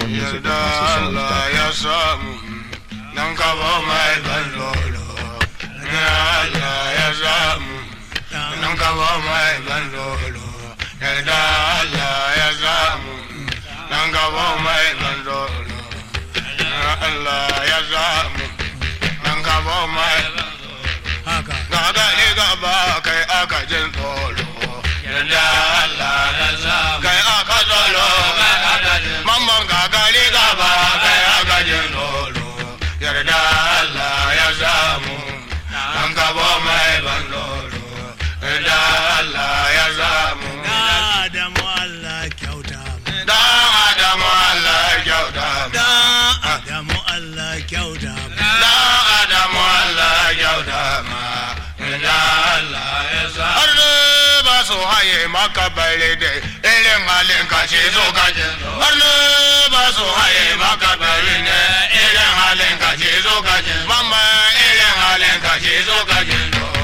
more music yarda at Allah MasterSongs.com. ya samu dan kabo mai ban lolo yarda Allah ya samu dan kabo mai ban lolo yarda Allah ya samu dan kabo mai ban lolo Allah ya samu dan kabo mai haka gaga ne gaba kai aka jin tsoro yarda Allah ya samu kai aka tsoro mamman gaga ne gaba kai aka jin tsoro yarda Allah ya samu an gaba mai ban tsoro yarda Allah ya samu da adamu Allah kyauta dan adamu Allah ya kyauta da adamu Allah kyauta dan adamu Allah ya kyauta ma yarda Allah ya samu har ne ba su haye maka bare da irin halin ka ce zo ka jin har ne ba su haye maka bare da irin halin ka ce zo ka jin mamma irin halin ka ce zo ka jin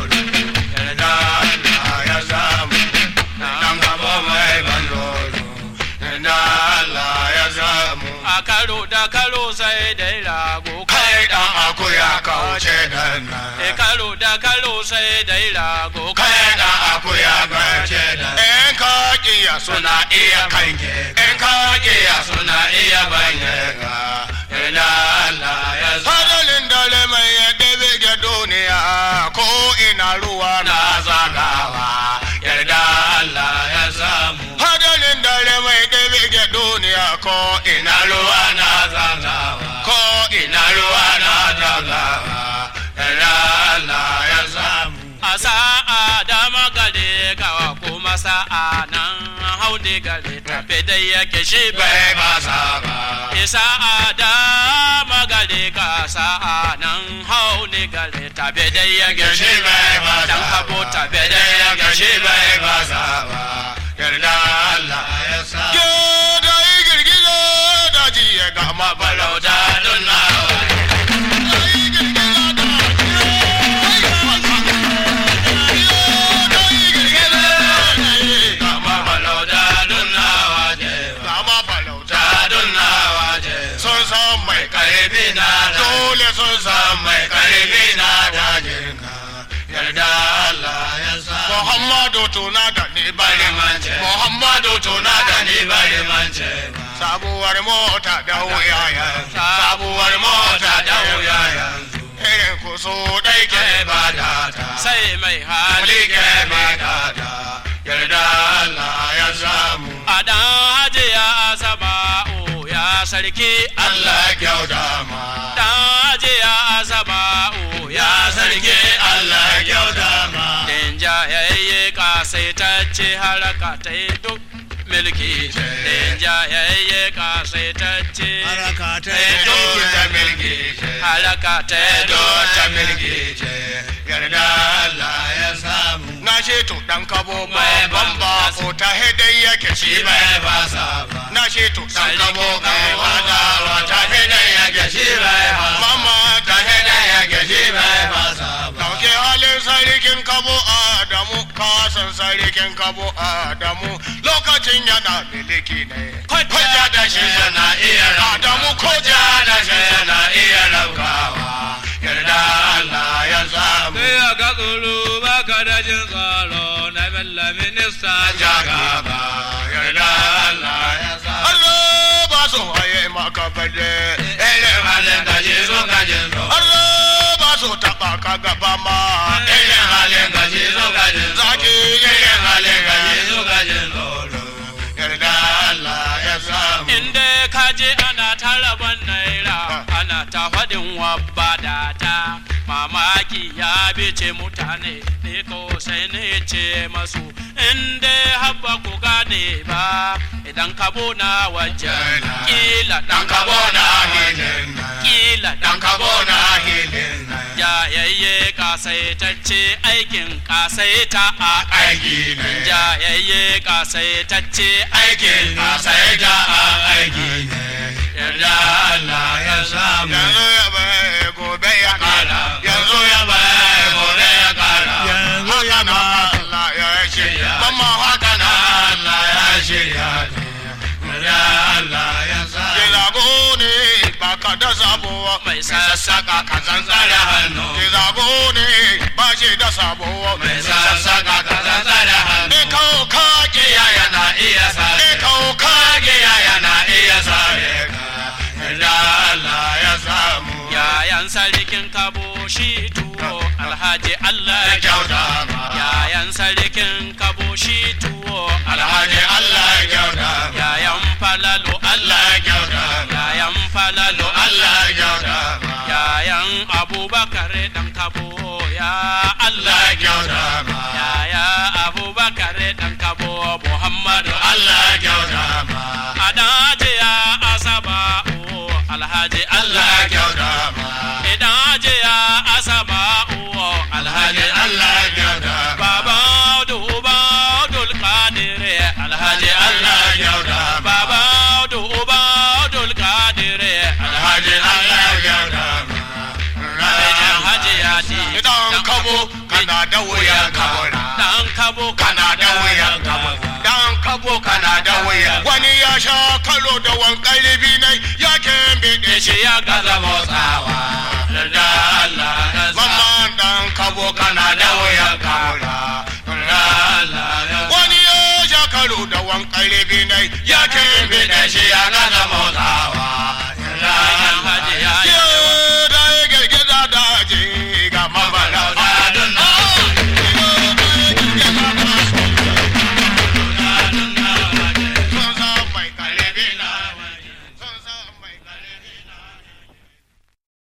yarda Allah ya samu dan gaba mai ban dolo yarda Allah ya samu a karo da karo sai dai rago kai dan akuya kauce dan e karo da karo sai dai rago kai da akuya gace da in ka kiya suna iya kanke in ka kiya suna iya banye ga ila Allah ya sadalin dare mai ya ɗebe ga duniya ko ina ruwa na zagawa yarda Allah ya samu hadalin dare mai ɗebe ga duniya ko ina ruwa na zagawa ko ina ruwa na zagawa yarda Allah ya samu a sa'a dama gare kawa kuma sa'a nan haune gare tafe dai yake shi bai bai ba sa ba isa a dama gare ka sa'a nan haune gare tafe dai yake shi bai dan habo tafe dai yake shi bai ba sa ba yarda Allah ya sa ke da yi girgizo da ji ya ga ma balauta don na sun san mai karfi na dole sun san mai karfi na dajin ka yarda Allah ya sa Muhammadu tuna da ni bari mance Muhammadu tuna da ni bari mance sabuwar mota da wuya yanzu sabuwar mota da wuya yanzu irin ku so dai ke bada ta sai mai hali Ali ke bada ta yarda Allah ya samu a dan hajiya asaba o ya sarki Allah kyauta ma dan hajiya asaba o ya sarki Allah kyauta ma Den jayayye kasaitacce haraka ta yi duk milki Den jayayye kasaitacce haraka ta Eh, yi duk ta milki ce haraka ta yi do ta duk milki ce yarda Allah ya samu na ce to dan kabo mai bamba ko ta hedai yake shi bai fasa ba na ce to dan kabo mai wada wa ta hedai yake shi bai fasa mama ta hedai yake shi bai fasa ba dauke halin sarkin kabo Adamu kasan sarkin kabo Adamu lokacin yana miliki ne koja da shi yana iya Adamu koja da shi yana iya raukawa yarda Allah ya samu Sai a ga tsoro ba ka da jin tsoro na bella minista jagaba yarda Allah ya sa Allah ba su haye maka bade ele halin ka je so ka je so Allah ba su taba ka gaba ma ele halin ka je so ka je zaki ele halin ka je so ka je yarda Allah ya samu Inda ka je ana ta rabon naira ana ta faɗin wabba da ta mamaki ya bice mutane ne ko sai ne ce masu inda habba ku gane ba idan ka bona wajen kila dan dan ka ka bona bona hilin kila dan dan ka ka bona hilin jayayye kasaitacce aikin kasaita a aiki ne jayayye kasaitacce aikin ka sai da aiki ne yarda Allah ya samu yanzu ya bai gobe ya kara yanzu ya bai gobe ya kara Yanzu ya haka na ba- Allah ya shirya mamma haka na Allah ya shirya yarda Allah ya samu ya zago da sabo mai sassaka ka zanzara hannu ki zabo ne ba shi da sabo mai sassaka ka zanzara hannu in kawo kage yaya na iya sare in kawo kage kage yaya na iya sare ka da Allah ya samu yayan sarkin kabo shi tuwo alhaji Allah ya ya kyauta ma yayan sarkin kabo shi tuwo alhaji Allah ya kyauta ma yayan falalo Allah Allah ya kyauta ma yayan falalo Allah ya kyauta ma yayan abubakar dan kabo ya Allah Allah ya kyauta ma yaya abubakar dan kabo muhammadu Allah ya kyauta ma adaje ya asaba o alhaji Allah Allah ya kyauta ma idaje ya asaba o alhaji alhaji Allah ya kyauta ma baba duba dul qadir alhaji Allah Allah ya kyauta ma baba duba dul qadir alhaji Allah ya kyauta ma alhaji ya di idan kabo kana da wuyan kabura dan kabo kana da wuyan kabura dan kabo kana da wuyan wani ya sha kalo da wankan ribi nai ya kembe ya ce ya gaza motsawa da Allah ya samu Mamman dan kabo kana da wuyan kabura wani ya sha kalo da wankan ribi nai ya kembe da shi ya gaza motsawa